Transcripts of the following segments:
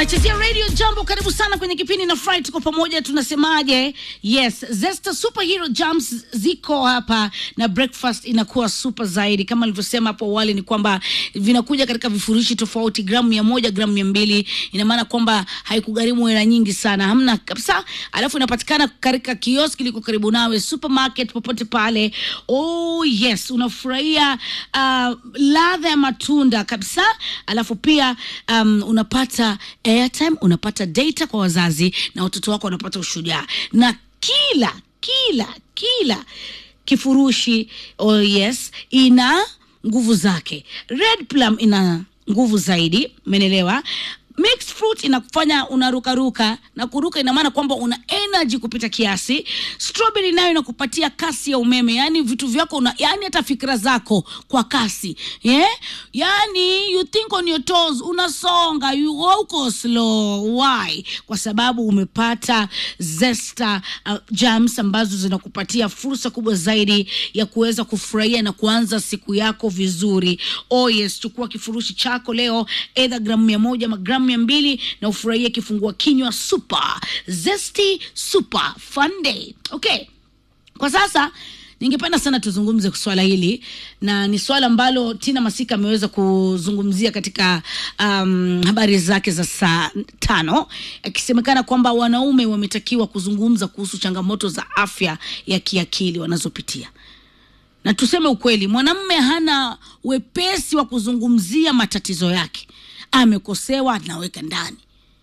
Nachezea radio jambo, karibu sana kwenye kipindi na Fry, tuko pamoja, tunasemaje? Yes, Zesta Superhero Jams ziko hapa na breakfast inakuwa super zaidi. Kama nilivyosema hapo awali, ni kwamba vinakuja katika vifurushi tofauti, gramu mia moja, gramu mia mbili. Ina maana kwamba haikugharimu hela nyingi sana, hamna kabisa. Alafu inapatikana katika kioski liko karibu nawe, supermarket, popote pale. Oh yes, unafurahia uh, ladha ya matunda kabisa. Alafu pia um, unapata airtime, unapata data kwa wazazi na watoto wako wanapata ushujaa na kila kila kila kifurushi oh yes ina nguvu zake. Red plum ina nguvu zaidi, umeelewa? Mixed fruit inakufanya unarukaruka na kuruka, ina maana kwamba una energy kupita kiasi. Strawberry nayo inakupatia kasi ya umeme, yani vitu vyako una, yani hata fikra zako kwa kasi yeah? Yani you think on your toes, unasonga you go slow. Why? Kwa sababu umepata zesta uh, jams ambazo zinakupatia fursa kubwa zaidi ya kuweza kufurahia na kuanza siku yako vizuri. Oh yes, chukua kifurushi chako leo, either gramu mia moja ama gramu mia mbili na ufurahie kifungua kinywa super zesty super fun day. Okay, kwa sasa ningependa sana tuzungumze swala hili na ni swala ambalo Tina Masika ameweza kuzungumzia katika um, habari zake za saa tano, akisemekana kwamba wanaume wametakiwa kuzungumza kuhusu changamoto za afya ya kiakili wanazopitia na tuseme ukweli, mwanamme hana wepesi wa kuzungumzia matatizo yake. Amekosewa, anaweka ndani.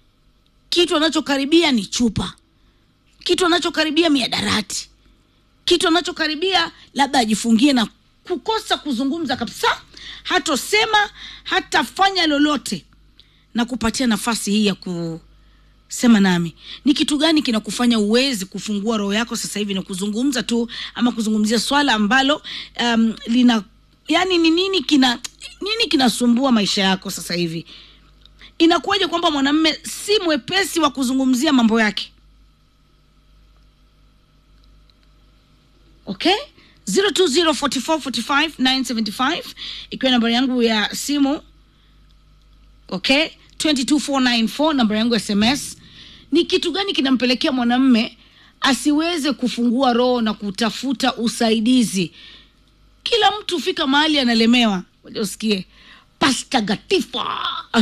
Kitu anachokaribia ni chupa, kitu anachokaribia miadarati, kitu anachokaribia labda ajifungie na kukosa kuzungumza kabisa, hatosema hatafanya lolote na kupatia nafasi hii ya ku sema nami, ni kitu gani kinakufanya uwezi kufungua roho yako sasa hivi na kuzungumza tu ama kuzungumzia swala ambalo um, lina yani ni nini kina nini kinasumbua maisha yako sasa hivi? Inakuwaje kwamba mwanamume si mwepesi wa kuzungumzia mambo yake? Okay, 0204445975 ikiwa nambari yangu ya simu okay 22494 namba yangu ya sms ni kitu gani kinampelekea mwanamme asiweze kufungua roho na kutafuta usaidizi kila mtu hufika mahali analemewa waja usikie pasta gatifa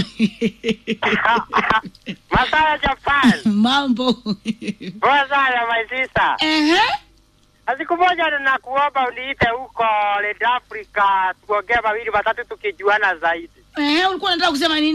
Masaya Japan. mambo Poa sana my sister. Ehe. Na siku moja nakuomba uniite huko Red Africa tuongee mawili matatu tukijuana zaidi. Ehe, ulikuwa unataka kusema nini